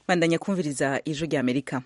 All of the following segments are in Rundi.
bandanya kumviriza ijwi rya amerika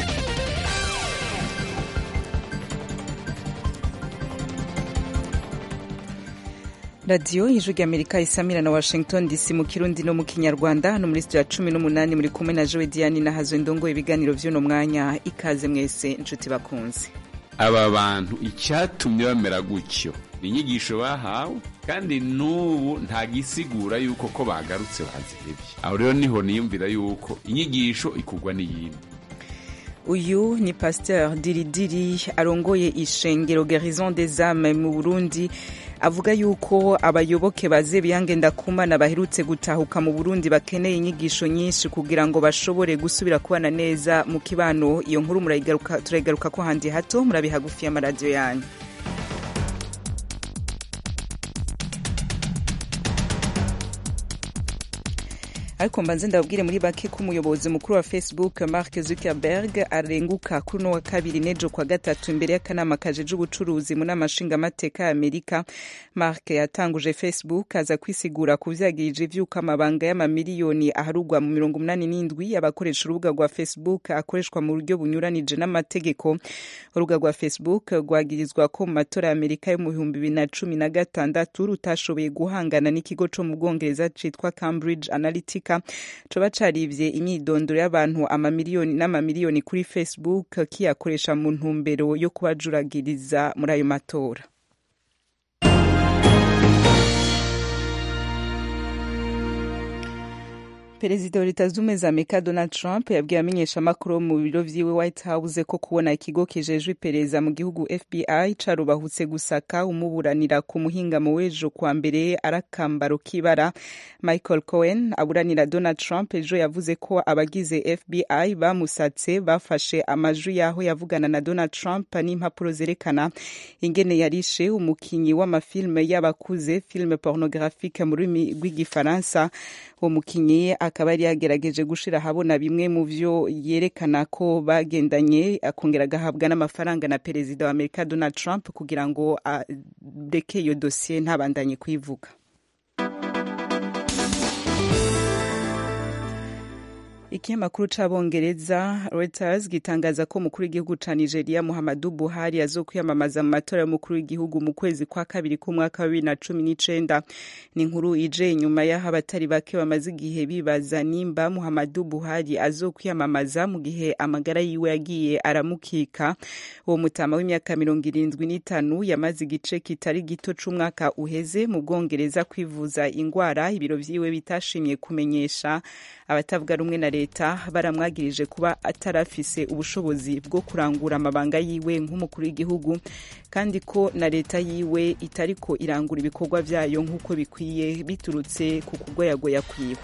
radiyo ijwi rya amerika isamira na washington dc mu kirundi no mu kinyarwanda hano muri studio ya cumi n'umunani muri kumwe na jowe diane na hazo ndongo ibiganiro vy'uno mwanya ikaze mwese inshuti bakunze aba bantu icyatumye bamera gutyo ni inyigisho bahawe kandi n'ubu nta gisigura yuko ko bagarutse bazihebye aho rero niho niyumvira yuko inyigisho ikugwa n'iyindi uyu ni pasteur diridiri arongoye ishengero garison des âmes mu burundi avuga yuko abayoboke baze biyange ndakumana baherutse gutahuka mu burundi bakeneye inyigisho nyinshi kugira ngo bashobore gusubira kubana neza mu kibano iyo nkuru turayigaruka ko handi hato murabe hagufi y'amaradiyo yanyu ariko mbanze ndababwire muri bake ko umuyobozi mukuru wa facebook mark zuckerberg arenguka kuri uno wa kabiri n'ejo kwa gatatu imbere y'akanama kajeje ubucuruzi mu nama nshingamateka ya amerika mark yatanguje facebook aza kwisigura ku vyagirije vy'uko amabanga y'amamiliyoni aharugwa mu mirongo umunani n'indwi abakoresha urubuga rwa facebook akoreshwa mu buryo bunyuranije n'amategeko urubuga rwa facebook rwagirizwa ko mu matora ya amerika yo mu bihumbi bibiri na cumi na gatandatu rutashoboye guhangana n'ikigo co mu bwongereza citwa cambridge analytica coba carivye imyidondoro y'abantu amamiliyoni n'amamiliyoni kuri facebook kiyakoresha mu ntumbero yo kubajuragiriza muri ayo matora perezida wa leta z'ubumwe za amerika donald trump yabwiye amenyeshamakuru mu biro vyiwe white house ko kubona ikigo kijejwe iperereza mu gihugu fbi carubahutse gusaka umuburanira ku muhingamo w'ejo kwa mbere ari akambaro k'ibara michael cohen aburanira donald trump ejo yavuze ko abagize fbi bamusatse bafashe amajwi y'aho yavugana na donald trump n'impapuro zerekana ingene yarishe umukinyi w'amafilme y'abakuze filme pornographique mu rurimi rw'igifaransa uwo mukinyi akaba yari yagerageje gushira ahabona bimwe mu vyo yerekana ko bagendanye akongera agahabwa n'amafaranga na perezida wa amerika donald trump kugira ngo areke iyo dosiye ntabandanye kuyivuga ikinyamakuru c'abongereza reuters gitangaza ko umukuru w'igihugu ca nigeria muhammadu buhari azokwiyamamaza mu matora y'umukuru w'igihugu mu kwezi kwa kabiri k'umwaka wa bibiri na cumi n'icenda ni inkuru ije inyuma y'aho abatari bake bamaze igihe bibaza nimba muhammadu buhari azokwiyamamaza mu gihe amagara yiwe yagiye aramukika uwo mutama w'imyaka mirongo irindwi n'itanu yamaze igice kitari gito c'umwaka uheze mu bwongereza kwivuza ingwara ibiro vyiwe bitashimye kumenyesha abatavuga rumwe na leta baramwagirije kuba atarafise ubushobozi bwo kurangura amabanga yiwe nk'umukuru w'igihugu kandi ko na leta yiwe itariko irangura ibikorwa vyayo nk'uko bikwiye biturutse ku kugoyagoya kwiwe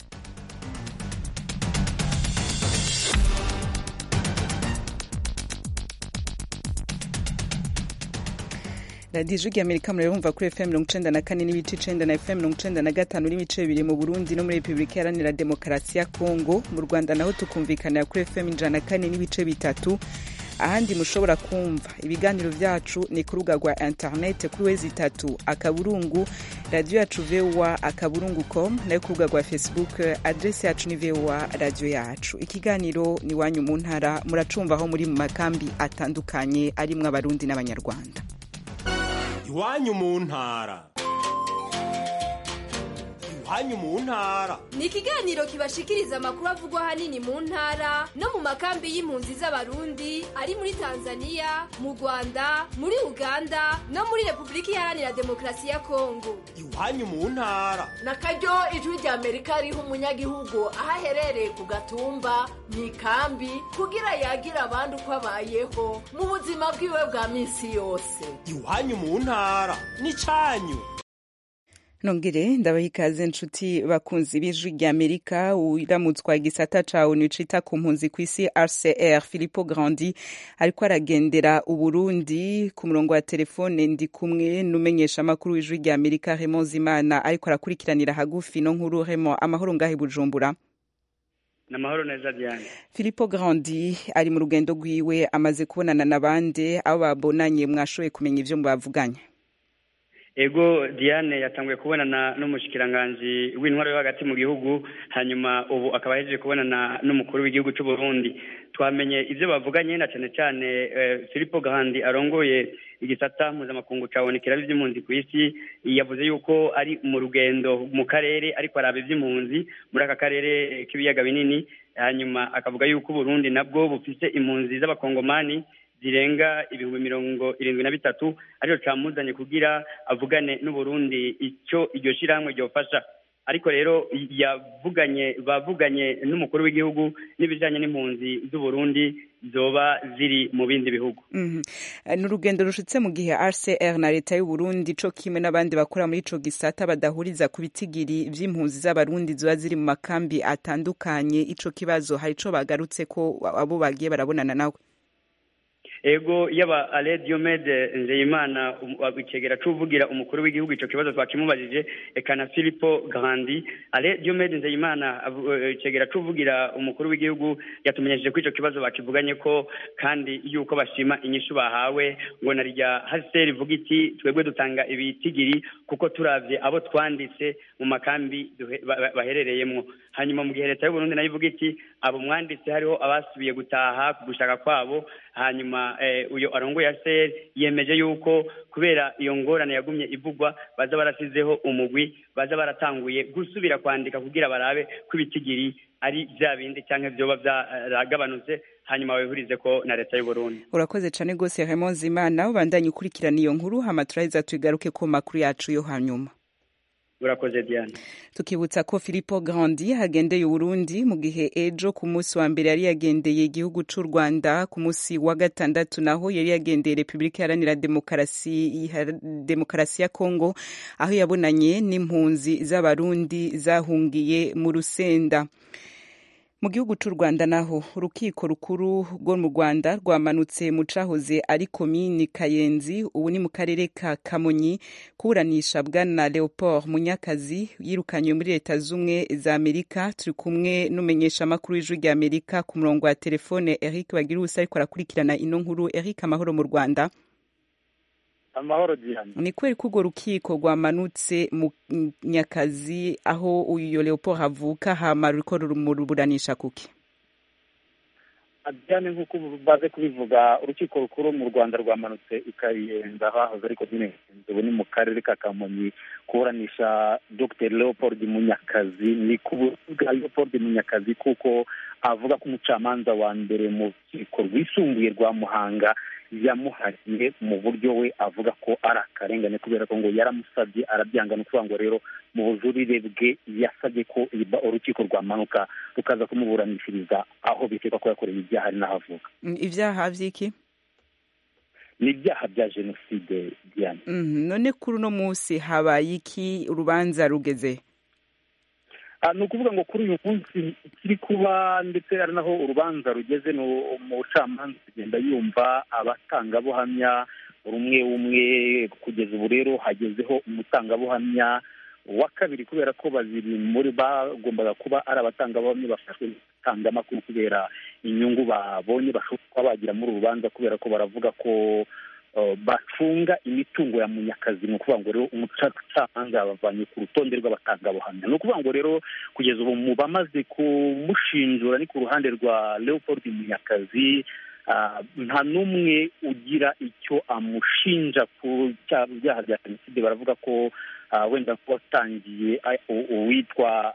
radiyo ijwi amerika murabumva kuri fm mirongo icenda na kane n'ibice icenda na fm mirongo icenda na gatanu n'ibice bibiri mu burundi no muri repubulika iharanira demokarasi ya kongo mu rwanda naho tukumvikanira kuri fm ijana na kane n'ibice bitatu ahandi mushobora kumva ibiganiro vyacu ni ku rubuga rwa internet kuri wezi itatu akaburungu radiyo yacu voa akaburungu com nayo ku rubuga rwa facebook adresi yacu ni voa radiyo yacu ikiganiro ni wanyu mu ntara muracumva aho muri mu makambi atandukanye arimwo abarundi n'abanyarwanda iwanyu mu ntara iwanyu mu ntara ni ikiganiro kibashikiriza amakuru avugwa ahanini mu ntara no mu makambi y'impunzi z'abarundi ari muri tanzania mu rwanda muri uganda no muri repubulika iharanira demokarasi ya kongo iwanyu mu ntara na karyo ijwi rya amerika riha umunyagihugu aho aherereye ku gatumba mu ikambi kugira yagira abandi uko abayeho mu buzima bwiwe bwa minsi yose iwanyu mu ntara ni cyanyu nongere ndabaha ikaze nshuti bakunzi b'ijwi rya amerika uramutswa igisata ca onu cita ku mpunzi ku isi rcr philipo grandi ariko aragendera uburundi ku murongo wa telefone ndi kumwe n'umenyesha amakuru w'ijwi rya amerika remo zimana ariko arakurikiranira hagufi no nkuru remo amahoro ngahe bujumbura namahoro neza Diane Filippo Grandi ari mu rugendo rwiwe amaze kubonana n'abandi abo babonanye mwashoboye kumenya ivyo mubavuganye ego diane yatanguye kubonana n'umushikiranganji w'intwaro yo hagati mu gihugu hanyuma ubu akaba ahejeje kubonana n'umukuru w'igihugu cy'u Burundi twamenye ibyo bavuganye na cyane cyane Filipo Gahandi arongoye igisata mpuzamakungu ca ONU kiraba ivy'impunzi ku isi yavuze yuko ari mu rugendo mu karere ariko araba ivy'impunzi muri aka karere k'ibiyaga binini hanyuma akavuga yuko Burundi nabwo bufise impunzi z'abakongomani zirenga ibihumbi mirongo irindwi na bitatu ariyo camuzanye kugira avugane n'uburundi icyo iryo shirahamwe ryofasha ariko rero yavuganye bavuganye n'umukuru w'igihugu n'ibijanye n'impunzi z'uburundi zoba ziri mu bindi bihugu ni urugendo rushitse mu gihe rcr na leta y'uburundi co kimwe n'abandi bakora muri ico gisata badahuriza ku bitigiri vy'impunzi z'abarundi ziba ziri mu makambi atandukanye ico kibazo hari ico bagarutse ko abo bagiye barabonana nawe ego yaba ale diomede nzeyimana icegera c'uvugira umukuru w'igihugu ico kibazo twakimubajije eka na filipo grandi ale diomede nzeyimana icegera c'uvugira umukuru w'igihugu yatumenyesheje ko ico kibazo bakivuganye ko kandi yuko bashima inyishu bahawe ngo na rya haseri ivuga iti twebwe dutanga ibitigiri kuko turavye abo twanditse mu makambi baherereyemwo hanyuma mu gihe leta y'uburundi nayo ivuga iti abo mwanditse hariho abasubiye gutaha ku gushaka kwabo hanyuma uyo arongoye ASR yemeje yuko kubera iyo ngorane yagumye ivugwa baza barasizeho umugwi baza baratanguye gusubira kwandika kugira barabe ko ibitigiri ari bya bindi cyangwa vyoba vyaragabanutse hanyuma wihurize ko na leta y'u Burundi urakoze cane gose Raymond Zimana ubandanye ukurikirana iyo nkuru hama turaheza tugaruke ku makuru yacu yo hanyuma urakoze Diane tukibutsa ko Filippo Grandi hagendeye Uburundi mu gihe ejo ku munsi wa mbere yari yagendeye igihugu c'u Rwanda ku munsi wa gatandatu naho yari yagendeye Republika Iharanira Demokarasi Demokarasi ya Kongo aho yabonanye n'impunzi z'abarundi zahungiye mu Rusenda mu gihugu c'u rwanda naho urukiko rukuru rwo mu rwanda rwamanutse mu cahoze ari komini kayenzi ubu ni mu karere ka kamonyi kuburanisha bwana leopold munyakazi yirukanywe muri leta z'ubumwe za amerika turi kumwe n'umumenyeshamakuru w'ijwi rya amerika ku murongo wa telefone eric bagiruwusi ariko arakurikirana ino nkuru eric amahoro mu rwanda amahoro gihano ni kweri ko urwo rukiko rwamanutse mu nyakazi aho uyu leopold havuka hama ruriko rumuburanisha kuki ajyane nk'uko baze kubivuga urukiko rukuru mu rwanda rwamanutse ikayenza hahoze ariko nyine ubu ni mu karere ka kamonyi kuburanisha dr leopold munyakazi ni kuvuga leopold munyakazi kuko avuga ko umucamanza wa mbere mu rukiko rwisumbuye rwa muhanga yamuhariye mu buryo we avuga ko ari akarengane kubera ko ngo yaramusabye arabyanga ni ukuvuga ngo rero mu bujurire bwe yasabye ko urukiko rwamanuka rukaza kumuburanishiriza aho bikeka ko yakoreye ibyaha ari n'aho avuga ibyaha vy'iki ni ibyaha bya jenoside diane none kuri uno munsi habaye iki urubanza rugeze ni ukuvuga ngo kuri uyu munsi ikiri kuba ndetse ari naho urubanza rugeze ni umucamanza kugenda yumva abatangabuhamya umwe umwe kugeza ubu rero hagezeho umutangabuhamya wa kabiri kubera ko babiri muri bagombaga kuba ari abatangabuhamya bafashwe itangamakuru kubera inyungu babonye bashobora kuba bagira muri uru rubanza kubera ko baravuga ko bacunga imitungo ya munyakazi ni ukuvuga ngo rero umucamanza yabavanye ku rutonde rw'abatangabuhamya ni ukuvuga ngo rero kugeza ubu mu bamaze kumushinjura ni ku ruhande rwa leopold munyakazi nta n'umwe ugira icyo amushinja ku byaha bya jenoside baravuga ko wenda watangiye uwitwa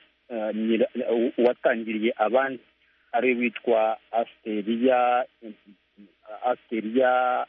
uwatangiriye abandi ari witwa asteriya asteriya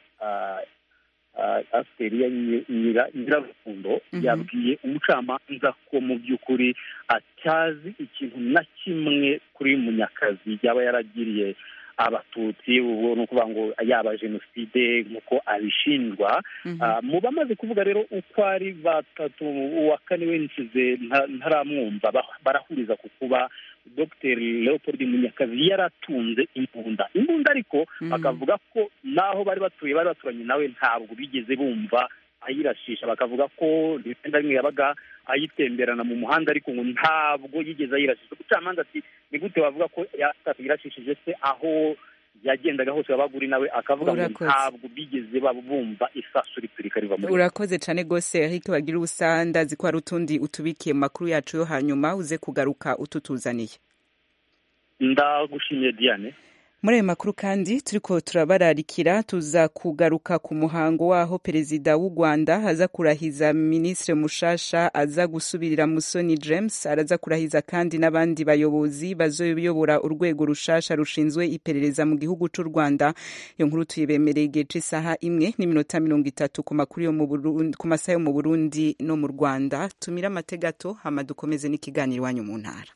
asteriya nyirarukundo yabwiye umucamanza ko mu by'ukuri atazi ikintu na kimwe kuri munyakazi yaba yaragiriye abatutsi ubu ni ukuvuga ngo yaba jenoside nk'uko abishinjwa mu bamaze kuvuga rero uko ari batatu uwa kane we nsize ntaramwumva barahuriza ku kuba dr leopold munyakazi yaratunze imbunda imbunda ariko bakavuga ko n'aho bari batuye bari baturanye nawe ntabwo bigeze bumva ayirashisha bakavuga ko rimwe na rimwe yabaga ayitemberana mu muhanda ariko ngo ntabwo yigeze ayirashisha umucamanza ati ni gute wavuga ko yirashishije se aho yagendaga hose wabaga uri nawe akavuga ngo Urakoze. ntabwo bigeze baba bumva isasu riturika riva muri urakoze cane gose eric bagira ubusa ndazi ko hari utundi utubikiye mu makuru yacu yo hanyuma uze kugaruka ututuzaniye ndagushimiye diane muri ayo makuru kandi turiko turabararikira tuza kugaruka ku muhango waho perezida w'u rwanda aza kurahiza minisitiri mushasha aza gusubirira musoni james araza kurahiza kandi n'abandi bayobozi bazoyobora urwego rushasha rushinzwe iperereza mu gihugu c'u rwanda iyo nkuru tuyibemereye igihe c'isaha imwe n'iminota mirongo itatu ku makuru yo mu Burundi- ku masaha yo mu burundi no mu rwanda tumire amategato hama dukomeze n'ikiganiro iwanyu mu ntara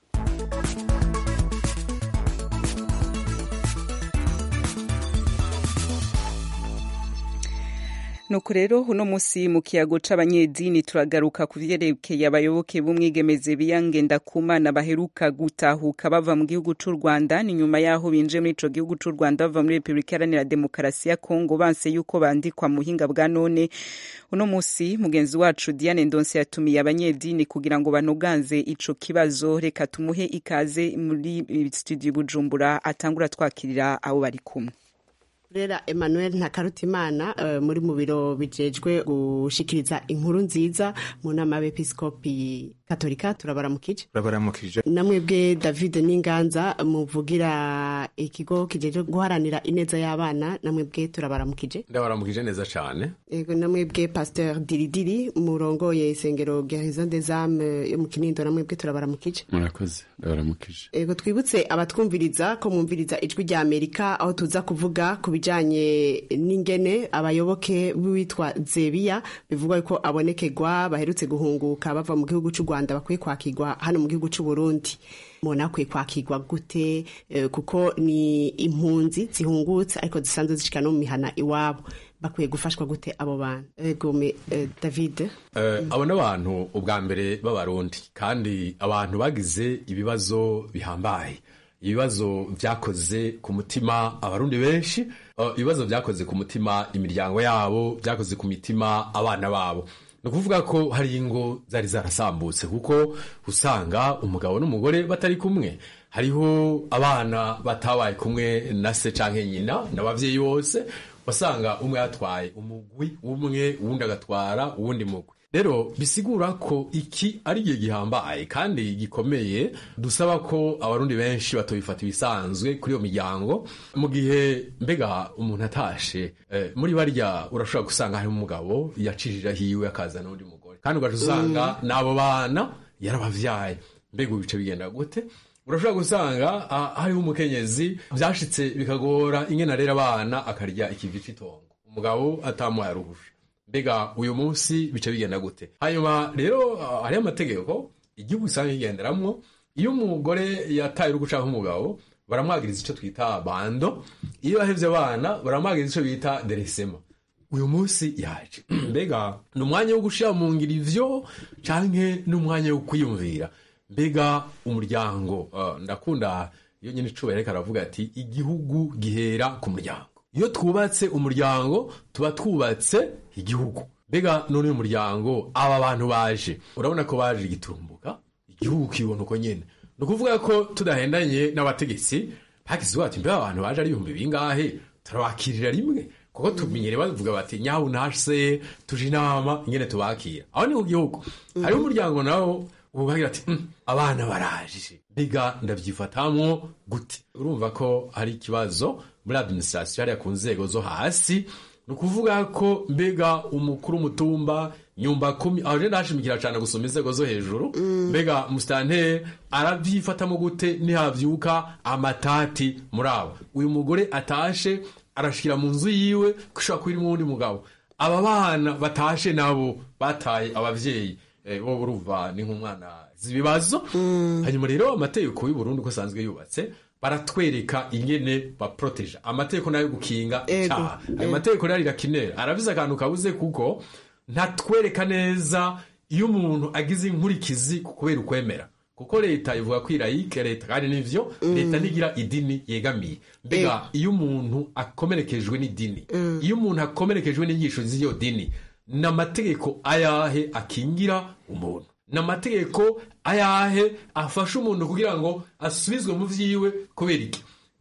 nuko rero uno munsi mu kiyago c'abanyedini turagaruka ku vyerekeye abayoboke b'umwigemeze biyangenda kumana baheruka gutahuka bava mu gihugu c'u rwanda ni nyuma y'aho binjiye muri ico gihugu c'u rwanda bava muri repubulika iharanira demokarasi ya kongo banse yuko bandikwa mu buhinga bwa none uno munsi mugenzi wacu diane ndonse yatumiye abanyedini kugira ngo banoganze ico kibazo reka tumuhe ikaze muri studio bujumbura atangura twakirira abo bari kumwe rera emmanuel ntakarutimana uh, muri mu biro bijejwe gushikiriza inkuru nziza mu nama y'abepiskopi katolika turabaramukije turabaramukije namwebwe david n'inganza muvugira ikigo kijejwe guharanira ineza y'abana namwebwe turabaramukije ndabaramukije neza cyane ego namwebwe pasteur diridiri murongoye isengero gerison des âmes yo mu kinindo namwebwe turabaramukije murakoze ndabaramukije ego twibutse abatwumviriza ko mwumviriza ijwi rya amerika aho tuza kuvuga ku bijanye n'ingene abayoboke b'uwitwa zebiya bivugwa yuko abonekerwa baherutse guhunguka bava mu gihugu c'u rwanda bakwiye kwakirwa hano mu gihugu c'u burundi mubona akwiye kwakirwa gute Eh, kuko ni impunzi zihungutse ariko zisanzwe zishika no mu mihana iwabo bakwiye gufashwa gute abo bantu ego me eh, david Eh, abo ni abantu ubwa mbere b'abarundi kandi abantu bagize ibibazo bihambaye ibibazo byakoze ku mutima abarundi benshi eh, ibibazo byakoze ku mutima imiryango yabo byakoze ku mitima abana babo ni ukuvuga ko hari ingo zari zarasambutse kuko usanga umugabo n'umugore batari kumwe hariho abana batabaye kumwe na se canke nyina n'abavyeyi bose wasanga umwe yatwaye umugwi umwe uwundi agatwara uwundi mugwi rero bisigura ko iki ari igihe gihambaye kandi gikomeye dusaba ko abarundi benshi batobifata ibisanzwe kuri iyo miryango mu gihe mbega umuntu atashe eh, muri barya urashobora gusanga harimo umugabo yacishije hiwe akazana n'undi mugore kandi ugaca usanga n'abo bana yarabavyaye mbega ubu bice bigenda gute urashobora gusanga ah, hariho umukenyezi byashitse bikagora ingene arera abana akarya ikivi c'itongo umugabo atamuhaye aruhusha mbega uyu munsi bice bigenda gute hanyuma rero ah, hariho amategeko igihugu usanga kigenderamwo iyo umugore yataye urugo canke umugabo baramwagiriza ico twita bando iyo bahevye abana baramwagiriza ico bita deresema uyu munsi yaje mbega ni umwanya wo gushira mu ngiro ivyo canke ni umwanya wo kwiyumvira mbega umuryango uh, ndakunda iyo nyine icubahiro ariko aravuga ati igihugu gihera ku muryango iyo twubatse umuryango tuba twubatse igihugu mbega none uyu muryango aba bantu baje urabona ko baje giturumbuka igihugu kibona uko nyene ni ukuvuga ko tudahendanye n'abategetsi bagize bati mbega abantu baje ari ibihumbi bingahe turabakirira rimwe kuko tumenyere bavuga bati nyawu nase tuje inama ingene tubakira aho ni ku gihugu hariho umuryango nawo ubagira ati "Mm, abana baraje mbega ndavyifatamwo gute urumva ko hari ikibazo muri administration hariya ku nzego zo hasi ni ukuvuga ko mbega umukuru w'umutumba nyumba kumi aho rero ndashimikira cyane gusoma inzego zo hejuru mbega musitanteri arabyifatamo gute nihavyuka amatati muri abo uyu mugore atashe arashikira mu nzu yiwe ko ishobora kuba irimo uwundi mugabo aba bana batashe nabo bataye abavyeyi eh, bo urumva ni nk'umwana z'ibibazo hanyuma rero amategeko y'u Burundi uko asanzwe yubatse baratwereka ingene baproteja amategeko nayo gukinga Ego, icyaha ayo ego. mategeko rero irakinera arabize akantu kabuze kuko ntatwereka neza iyo umuntu agize inkurikizi ku kubera ukwemera kuko leta ivuga ko irayike leta kandi nivyo leta ntigira idini yegamiye mbega iyo umuntu akomerekejwe n'idini iyo umuntu akomerekejwe n'inyigisho z'iyo dini ni amategeko ayahe akingira umuntu ni amategeko ayahe afasha umuntu kugira ngo asubizwe mu vyiwe kubera iki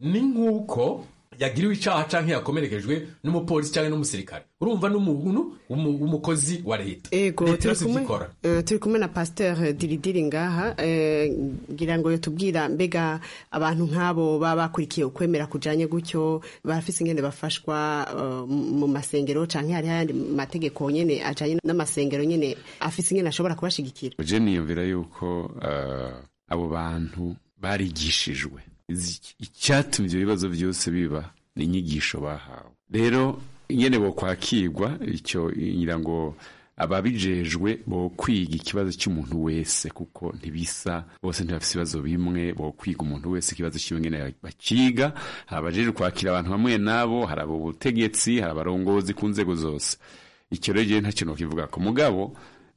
ni nk'uko yagiriwe icaha canke yakomerekejwe n'umupolisi canke n'umusirikare urumva n'umuntu w'umu- w'umukozi wa leta ego leta turi yose kumwe ivyikora eh, turi kumwe na pasteur diridiri ngaha eh, ngira ngo yotubwira mbega abantu nk'abo baba bakurikiye ukwemera kujanye gutyo barafise ingene bafashwa eh, mu masengero canke hariho ayandi mategeko nyene ajanye n'amasengero nyene afise ingene ashobora kubashigikira je niyumvira yuko eh, abo bantu barigishijwe Izi- icyatumye ibyo bibazo byose biba ni inyigisho bahawe rero ingene bo kwakirwa icyo ngira ngo ababijejwe bo kwiga ikibazo cy'umuntu wese kuko ntibisa bose ntibafite ibibazo bimwe bo kwiga umuntu wese ikibazo cy'iwe ngene bakiga hari abajejwe kwakira abantu bamwe nabo hari abo butegetsi hari abarongozi ku nzego zose icyo rero jewe nta kintu kivuga ko mugabo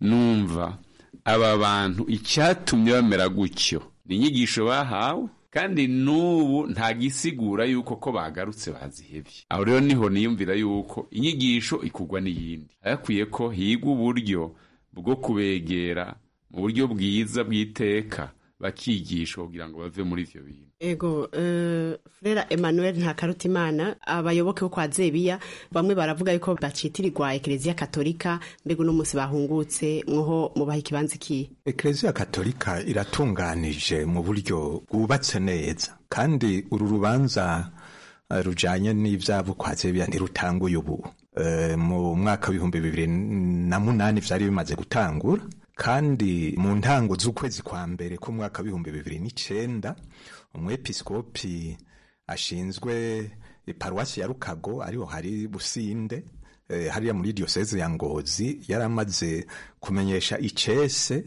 numva aba bantu icyatumye bamera gutyo ni inyigisho bahawe kandi n'ubu nta gisigura yuko ko bagarutse bazihebye aho rero niho niyumvira yuko inyigisho ikugwa n'iyindi hayakwiye ko higwa uburyo bwo kubegera mu buryo bwiza bw'iteka bakigishwa kugira ngo bave muri ivyo bintu ego uh, frera emmanuel ntakarutimana abayoboke bo kwa zebiya bamwe baravuga yuko bacitirirwa ekereziya katolika mbega uno munsi bahungutse mwoho mubaha ikibanza ikihe ekereziya katolika iratunganije mu buryo bwubatse neza kandi uru rubanza eh, rujanye n'ivyabo kwa zebiya ntirutanguye ubu Eh, mu mwaka w'ibihumbi bibiri na munani vyari bimaze gutangura kandi mu ntango z'ukwezi kwa mbere k'umwaka w'ibihumbi bibiri n'icenda umwepiskopi ashinzwe iparuwasi ya rukago ariho hari businde eh, hariya muri diyoseze ya ngozi yari amaze kumenyesha icese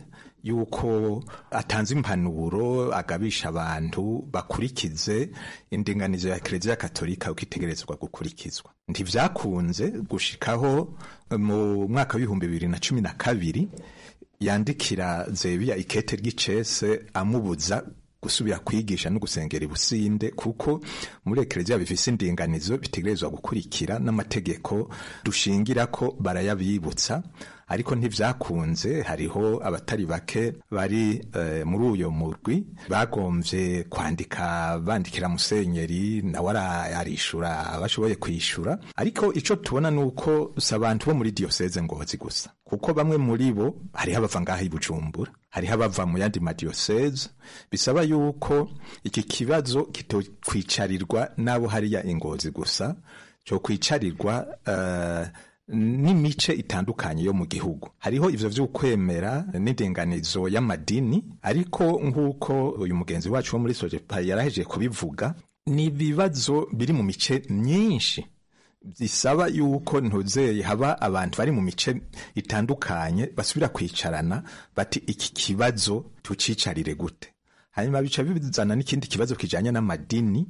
yuko atanze impanuro agabisha abantu bakurikize indinganizo ya kereziya katolika uko itegerezwa gukurikizwa ntivyakunze gushikaho eh, mu mwaka w'ibihumbi bibiri na cumi na kabiri yandikira zebiya ikete ry'icese amubuza gusubira kwigisha no gusengera ibusinde kuko muri ekereziya bifise indinganizo bitegerezwa gukurikira n'amategeko dushingira ko barayabibutsa ariko ntivyakunze hariho abatari bake bari eh, muri uyo murwi bagomvye kwandika bandikira musenyeri nawe ara- arishura abashoboye kwishura ariko ico tubona nuko si abantu bo muri diyoseze ngozi gusa kuko bamwe muri bo hariho abava ngaha i bujumbura hariho abava mu yandi madiyoseze bisaba yuko iki kibazo kitokwicarirwa n'abo hariya ingozi gusa cyo kwicarirwa eh, n'imice itandukanye yo mu gihugu hariho ivyo vy'ukwemera n'indinganizo y'amadini ariko nk'uko uyu mugenzi wacu wo muri sojepa yarahejeje kubivuga ni ibibazo biri mu mice myinshi bisaba yuko ntuzeye haba abantu bari mu mice itandukanye basubira kwicarana bati iki kibazo tucicarire gute hanyuma bica bizana n'ikindi kibazo kijanye n'amadini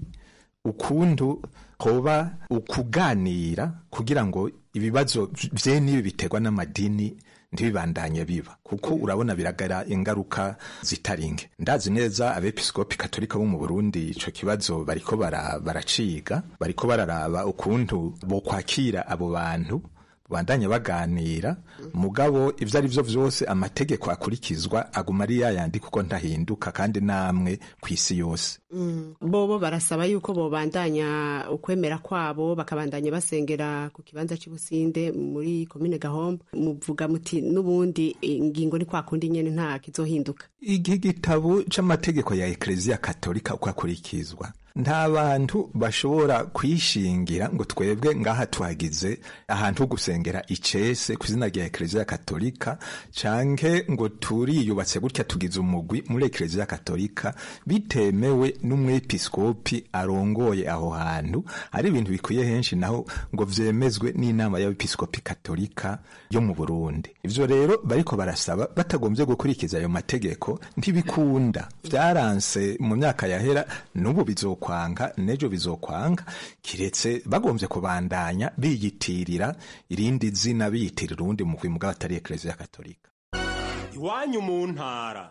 ukuntu hoba ukuganira kugira ngo ibibazo vye n'ibi biterwa n'amadini ntibibandanye biba kuko urabona biragara ingaruka zitaringe ndazi neza abepiskopi katolika bo mu burundi ico kibazo bariko bara- baraciga bariko bararaba ukuntu bokwakira abo bantu bandanye baganira mugabo ivyo ari vyo vyose amategeko akurikizwa aguma ari yayandi kuko ntahinduka kandi namwe kw'isi yose Mm. bobo barasaba yuko bobandanya ukwemera kwabo bakabandanya basengera ku kibanza c'ibusinde muri komine gahombo muvuga muti n'ubundi ingingo ni kwa kundi nyene nta kizohinduka iki gitabo c'amategeko ya ekleziya katolika uko akurikizwa nta bantu bashobora kwishingira ngo twebwe ngaha tuhagize ahantu ho gusengera icese ku izina rya ekleziya katolika canke ngo turiyubatse gutya tugize umugwi muri ekleziya katolika bitemewe n'umwepiskopi arongoye aho hantu ari ibintu bikwiye henshi naho ngo vyemezwe n'inama y'abepiskopi katolika yo mu burundi ivyo rero bariko barasaba batagombye gukurikiza ayo mategeko ntibikunda vyaranse mu myaka yahera n'ubu bizokwanga n'ejo bizokwanga kiretse bagombye kubandanya biyitirira irindi zina biyitirira uwundi mugwi mugabo atari ekleziya katolika iwanyu mu ntara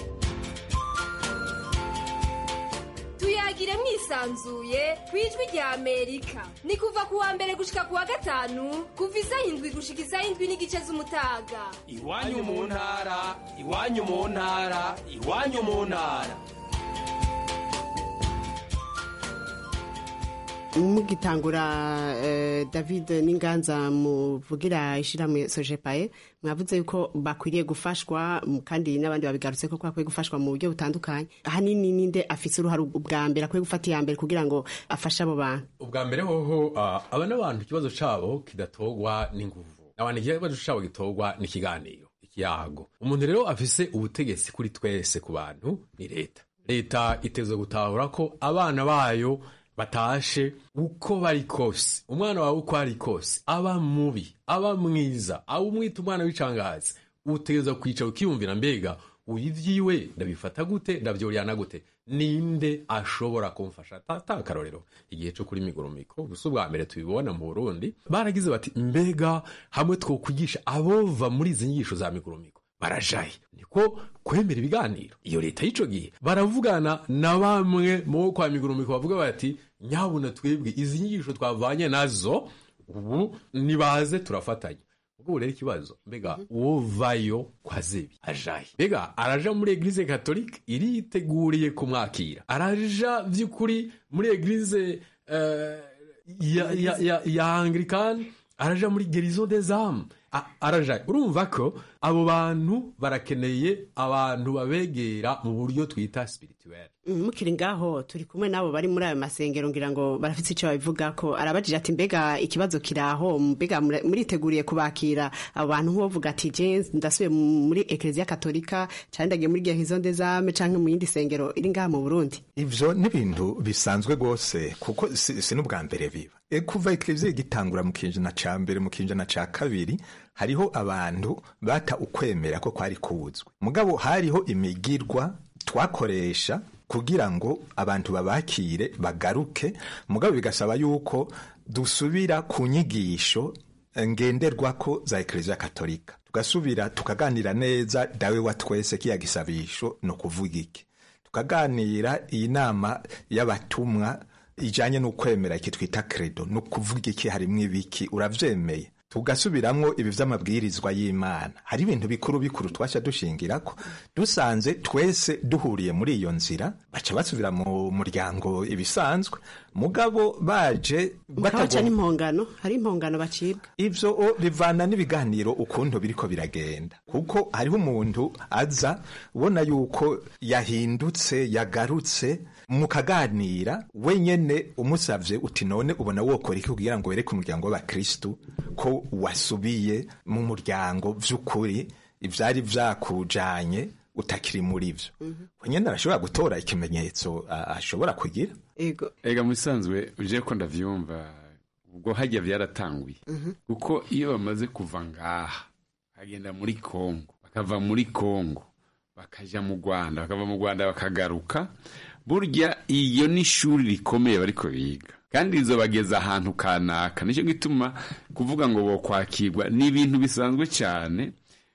tuyagire mwisanzuye ku ijwi rya amerika ni kuva ku wa mbere gushika ku wa gatanu kuva isaha indwi gushika isaha indwi n'igice z'umutaga iwanyu mu ntara iwanyu mu ntara iwanyu mu ntara mugitangura eh, david n'inganza muvugira ishyirahamwe sojepaye mwavuze yuko bakwiriye gufashwa m- kandi n'abandi babigarutse ko bakwiye gufashwa mu buryo butandukanye ahanini ninde afise uruhare ubwa mbere akwiye gufata iya mbere kugira ngo afashe abo bantu ubwa mbere hoho ah, aba n'abantu ikibazo cabo kidatogwa n'inguvu abantu ikibazo cabo gitogwa n'ikiganiro ikiyago umuntu rero afise ubutegetsi kuri twese ku bantu ni leta leta itezwe gutahura ko abana bayo batashe uko bari kose umwana wawe uko ari kose aba mubi aba mwiza aba umwita umwana w'icangazi utegereza kwicara ukiyumvira mbega uyu ivyiwe ndabifata gute ndavyoryana gute ninde ashobora kumfasha tata akarorero igihe cyo kuri migurumiko gusa ubwa mbere tubibona mu burundi baragize bati mbega hamwe twokwigisha abova muri izi nyigisho za migurumiko barajaye niko kwemera ibiganiro iyo leta y'ico gihe baravugana na bamwe mu kwa migurumiko bavuga bati nyabuna twebwe izi nyigisho twavanye nazo ubu nibaze turafatanya ubwo ubu rero ikibazo mbega uwo vayo kwa zebi ajaye mbega araja muri eglise katolike iriteguriye kumwakira araja vy'ukuri muri eglise eh, ya, ya, ya, ya anglikani araja muri gerizo des âmes A- araja urumva ko abo bantu barakeneye abantu babegera mu buryo twita spirituel Mm, mukiri ngaho turi kumwe n'abo bari muri ayo masengero ngira ngo barafite icyo babivuga ko arabajije ati mbega ikibazo kiraho mbega mura- muriteguriye kubakira abo bantu nk'uwovuga ati je ndasubiye muri ekereziya katolika cyane ndagiye muri gehizo ndezame canke mu yindi sengero iri ngaha mu burundi ivyo ni ibintu bisanzwe rwose kuko si, si n'ubwa mbere biba e kuva ekleziya igitangura mu kinjana ca mbere mu kinjana ca kabiri hariho abantu bata ukwemera ko kwari kuzwe mugabo hariho imigirwa twakoresha kugira ngo abantu babakire bagaruke mugabo bigasaba yuko dusubira ku nyigisho ngenderwako za ekleziya katolika tugasubira tukaganira neza dawe wa twese kiya gisabisho no kuvuga iki tukaganira iyi nama y'abatumwa ijanye n'ukwemera iki twita credo no kuvuga iki harimwo ibiki uravyemeye tugasubiramwo ibi vy'amabwirizwa y'imana hari ibintu bikuru bikuru twaca dushingirako dusanze twese duhuriye muri iyo nzira baca basubira mu muryango ibisanzwe mugabo baje bakabaca batagomba- n'impongano hari impongano bacibwa ivyo o, bivana n'ibiganiro ukuntu biriko biragenda kuko hariho umuntu aza ubona yuko yahindutse yagarutse mukaganira wenyene umusavye uti none ubona wokora iki kugira ngo wereke umuryango w'abakristu ko wasubiye mu muryango vy'ukuri ivyari vyakujanye utakiri muri vyo wenyene arashobora gutora ikimenyetso a- ashobora kugira ego ega mu bisanzwe uje ko ndavyumva ubwo hajya byaratanguye kuko iyo bamaze kuva ngaha bagenda muri kongo bakava muri kongo bakaja mu rwanda bakava mu rwanda bakagaruka burya iyo ni ishuri rikomeye bariko biga kandi rizobageza ahantu kanaka nicyo gituma kuvuga ngo bokwakirwa ni ibintu bisanzwe cyane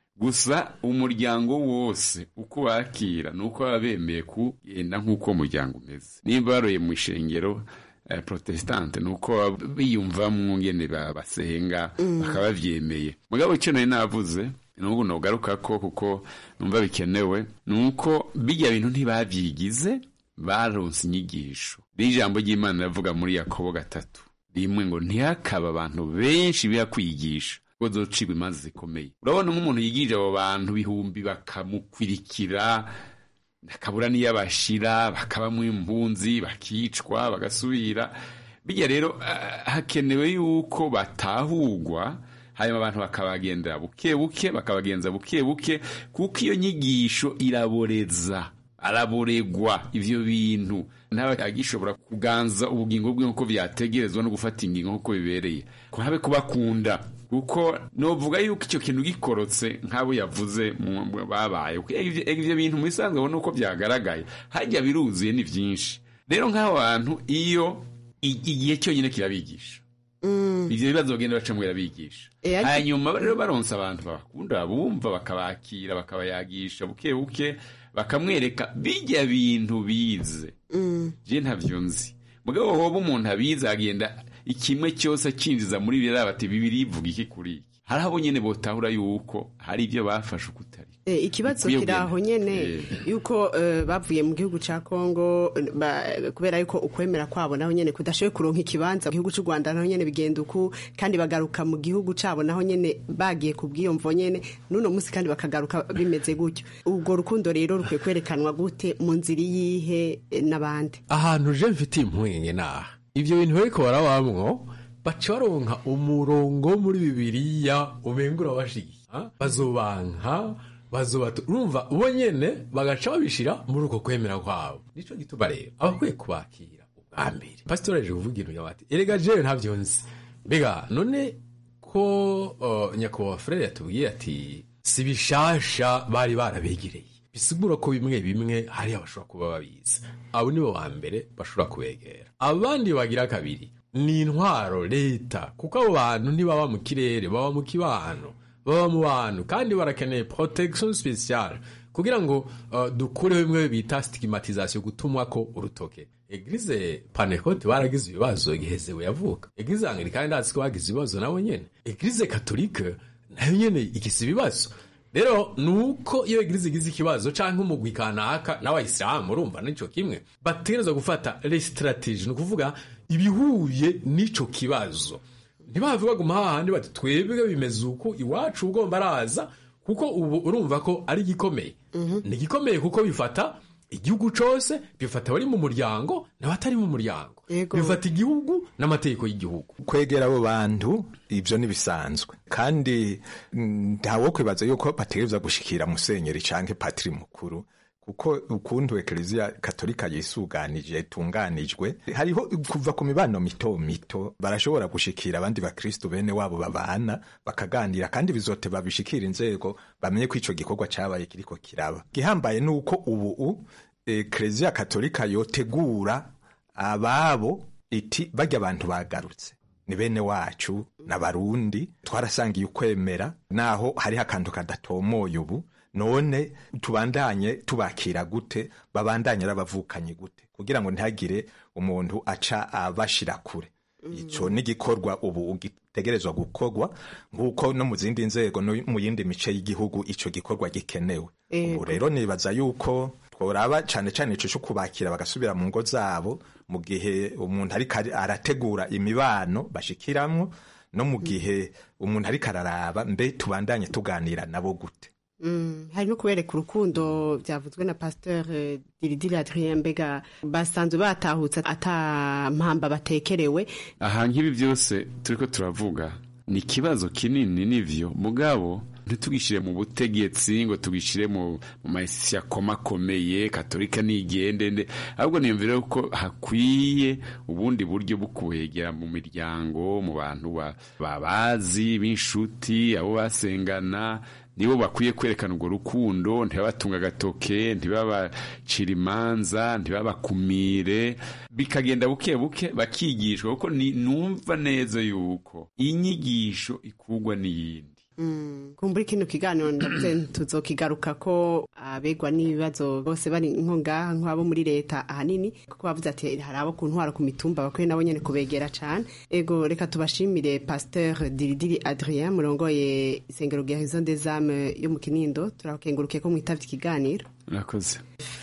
gusa umuryango wose uko wakira ni uko baba bemeye kugenda nk'uko uwo muryango umeze niba baroye mu ishengero eh, protestante ni uko baba biyumvamwo ngene ba- basenga bakaba bavyemeye mugabo icyo nari navuze n'ubu nogaruka ko kuko numva bikenewe ni uko bijya bintu ntibabyigize baronse inyigisho n'ijambo ry'imana riravuga muri yakobo gatatu rimwe ngo ntihakaba abantu benshi biha kwigisha ko zocibwa imanza zikomeye urabona nk'umuntu yigije abo bantu bihumbi bakamukwirikira akabura n'iyo abashira bakabamo impunzi bakicwa bagasubira bijya rero ah, hakenewe yuko batahugwa hanyuma abantu bakabagendera buke buke bakabagenza buke buke kuko iyo nyigisho iraboreza araboregwa ivyo bintu ntaba agishobora kuganza ubugingo bwe nk'uko vyategerezwa no gufata ingingo nk'uko bibereye habe kubakunda kuko novuga yuko icyo kintu gikorotse nk'abo yavuze mu- mu- babaye Kuko ivyo ivyo bintu mu bisanzwe ubona uko vyagaragaye hajya biruzuye ni vyinshi rero nk'abo bantu iyo i- igihe cyonyine kirabigisha ivyo bibazo bagenda bacamo birabigisha Eh, ariko- hanyuma rero baronse abantu babakunda babumva bakabakira bakabayagisha buke buke bakamwereka bijya bintu bize je ntavyo nzi mugabo hoba umuntu abize agenda ikimwe cyose akinjiza muri biriya bati bibiri ivuga iki kuri iki hari abo nyene botahura yuko hari ibyo bafashe ukutari E, ikibazo Bikwiye kiri aho kugenda. nyene Eh. yuko eh, bavuye mu gihugu ca Kongo ba- kubera yuko ukwemera kwabo naho nyene kudashoboye kuronka ikibanza mu gihugu c'u Rwanda naho nyene bigenda uku kandi bagaruka mu gihugu cabo naho nyene bagiye ku bwiyomvo nyene n'uno musi kandi bakagaruka bimeze gutyo ubwo rukundo rero rukwiye kwerekanwa gute mu nzira yihe n'abandi ahantu je mfitiye impungenge naha ivyo bintu bariko barabamwo baca baronka umurongo muri bibiliya umengura bashigiye bazobanka bazobatu urumva bo nyene bagaca babishira muri uko kwemera kwabo nico gituma rero abakwiye kubakira ubwa mbere pasitori aje kuvuga ibintu bati erega jewe ntavyo nzi mbega none ko uh, nyakubahwa frere yatubwiye ati si bishasha bari barabegereye bisigura ko bimwe bimwe hari abashobora kuba babizi abo nibo ba mbere bashobora kubegera abandi bagira kabiri ni intwaro leta kuko abo bantu ntibaba mu kirere baba mu kibano baba mu bantu kandi barakeneye protection speciale kugira ngo uh, dukureho bimwe bita stigmatisation gutumwa ko urutoke eglize panekote baragize ibibazo igihe zewe yavuka eglize anglikani ndazi ko bagize ibibazo nabo nyene eglize katolike nayo nyene igize ibibazo rero nuko iyo eglize igize ikibazo canke umugwi kanaka n'abayisilamu urumva nico kimwe bategerezwa gufata les stratégies ni ukuvuga ibihuye n'ico kibazo ntibavuga guma hahandi bati twebwe bimeze uku iwacu ugomba araza kuko ubu urumva ko ari igikomeye ni igikomeye kuko bifata igihugu cose bifata abari mu muryango n'abatari mu muryango bifata igihugu n'amategeko y'igihugu kwegera abo bantu ibyo ntibisanzwe kandi mm, ntawo kwibaza yuko bategereza gushikira musenyeri canke patiri mukuru kuko ukuntu ekleziya katolika yisuganije itunganijwe hariho kuva ku mibano mito mito barashobora gushikira abandi bakristu bene wabo babana bakaganira kandi bizote babishikira inzego bamenye ko ico gikorwa cabaye kiriko kiraba gihambaye nuko ubu ekleziya katolika yotegura ababo iti barya abantu bagarutse ni bene wacu n'abarundi twarasangiye ukwemera naho hariho akantu kadatomoye ubu none tubandanye tubakira gute babandanye arabavukanye gute kugira ngo ntihagire umuntu aca abashira kure ico n'igikorwa ubu gitegerezwa gukorwa nk'uko no mu zindi nzego no mu yindi mice y'igihugu ico gikorwa gikenewe ubu rero nibaza yuko tworaba cane cane ico co kubakira bagasubira mu ngo zabo mu gihe umuntu ariko arategura imibano bashikiramwo no mu gihe umuntu ariko araraba mbe tubandanye tuganira nabo gute Mm, hari no kubereka urukundo byavuzwe na pasteur eh, diridiri adrien mbega basanzwe batahutse ata mpamba batekerewe aha nk'ibi byose turiko turavuga ni ikibazo kinini nivyo mugabo ntitugishire mu butegetsi ngo tugishire mu mu mayisi akomakomeye katolika nigende nde ahubwo niyumvire ko hakwiye ubundi buryo bwo kubegera mu miryango mu bantu ba- babazi b'inshuti abo basengana nibo bakwiye kwerekana urwo rukundo ntibabatunga agatoke ntibabacira imanza ntibabakumire bikagenda buke buke bakigishwa kuko ni- numva neza yuko inyigisho ikugwa n'iyindi Mm, kumbura kino kiganiro ndavuze tuzokigaruka ko abegwa n'ibibazo bose bari nko ngaha nk'abo muri leta ahanini kuko bavuze ati hari abo ku ntwara ku mitumba bakwiye nabo nyene kubegera cane ego reka tubashimire pasteur diridiri adrien murongoye isengero rya horizon des âmes yo mu kinindo turakengurukiye ko mwitavye ikiganiro murakoze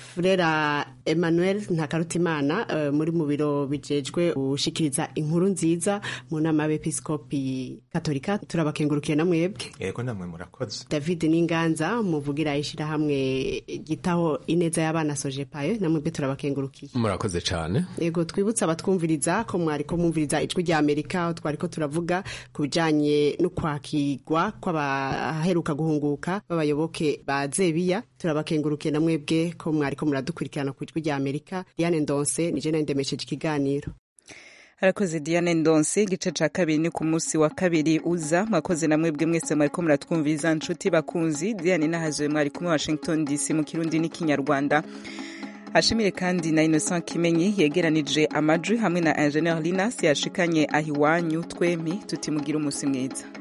Furera Emmanuel Ntakarutimana uh, muri mu biro bijejwe gushikiriza inkuru nziza mu nama y'abepiskopi katolika turabakengurukiye na mwebwe yego namwe murakoze David Ninganza muvugira ishirahamwe gitaho ineza y'abana sojepayo na mwebwe turabakengurukiye murakoze cane Ego twibutsa abatwumviriza ko mwari ko mwumviriza ijwi rya Amerika aho twari ko turavuga ku bijanye no kwakirwa kw'abaheruka guhunguka b'abayoboke ba Zebiya turabakengurukiye na mwebwe ko mwari ko muradukurikirana ku ijwi rya Amerika Diane Ndonse nije nari ndemesheje ikiganiro harakoze diane ndonse igice ca kabiri ni ku munsi wa kabiri uza mwakoze na mwebwe mwese mwariko muratwumviriza nshuti bakunzi diane nahazowe mwari kumwe washington dc mu kirundi n'ikinyarwanda hashimire kandi na innocent kimenyi yegeranije amajwi hamwe na ingenieur linas yashikanye ahiwanyu twemi tutimugira umusi mwiza